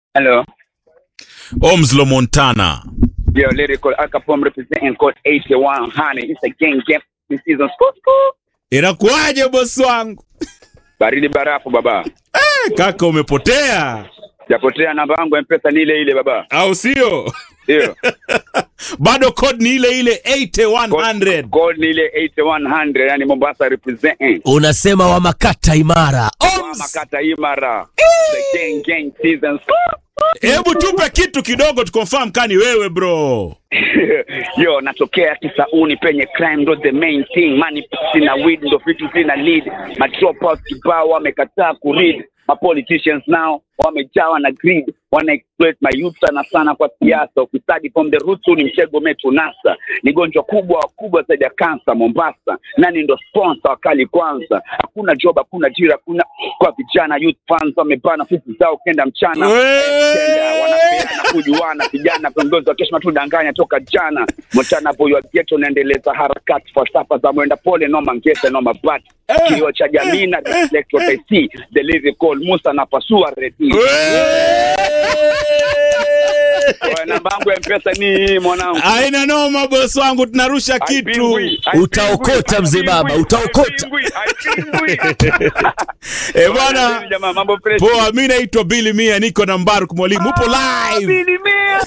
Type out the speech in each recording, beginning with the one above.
Hello. Omslo Montana. Yo, lyrical Al Capone representing code 81 honey. It's a gang game this season. Scoop, scoop. Inakuwaje bosi wangu? Baridi barafu baba. Eh, kaka umepotea Japotea namba yangu ya mpesa ni ile ile baba. au sio? Ndio. Bado code ni ile ile 8100. Code ni ile 8100 yani Mombasa representing. unasema wa makata imara Oms! Makata Imara. The gang gang season. Scoop. Hebu tupe kitu kidogo tukonfirm kani wewe bro. Yo, natokea Kisauni penye crime ndo the main thing. Money pussy na weed ndo vitu zina lead. Ma dropouts kibao wamekataa kuread. Ma politicians now wamejawa na greed. Wana exploit my youth sana sana kwa siasa. Ufisadi from the roots huu ni mtego umetunasa. Ni gonjwa kubwa kubwa zaidi ya kansa Mombasa. Nani ndo sponsor wakali kwanza? Hakuna job, hakuna ajira, hakuna kwa vijana youth funds wamebana fisi zao kenda mchana. Kenda, wanapeana kujuana vijana viongozi wa kesho matudanganya toka jana mchana boy wa ghetto naendeleza harakati falsafa za mwenda pole noma ngese noma bat kilio cha jamii na reflect what I see the lyrical Musa na pasua redi Kwa namba yangu ya mpesa ni hii mwanangu Aina noma bosi wangu tunarusha kitu. Haipingwi, haipingwi, Utaokota mzee baba, haipingwi, utaokota. haipingwi, haipingwi. Eh bwana. Jamaa, mambo fresh. Poa, mimi naitwa Billy Mia, niko na Mbaruk mwalimu. Upo live. Bilimia.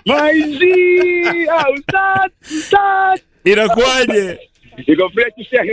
Maizi, au start, start. Inakuwaje? Iko fresh, shehe.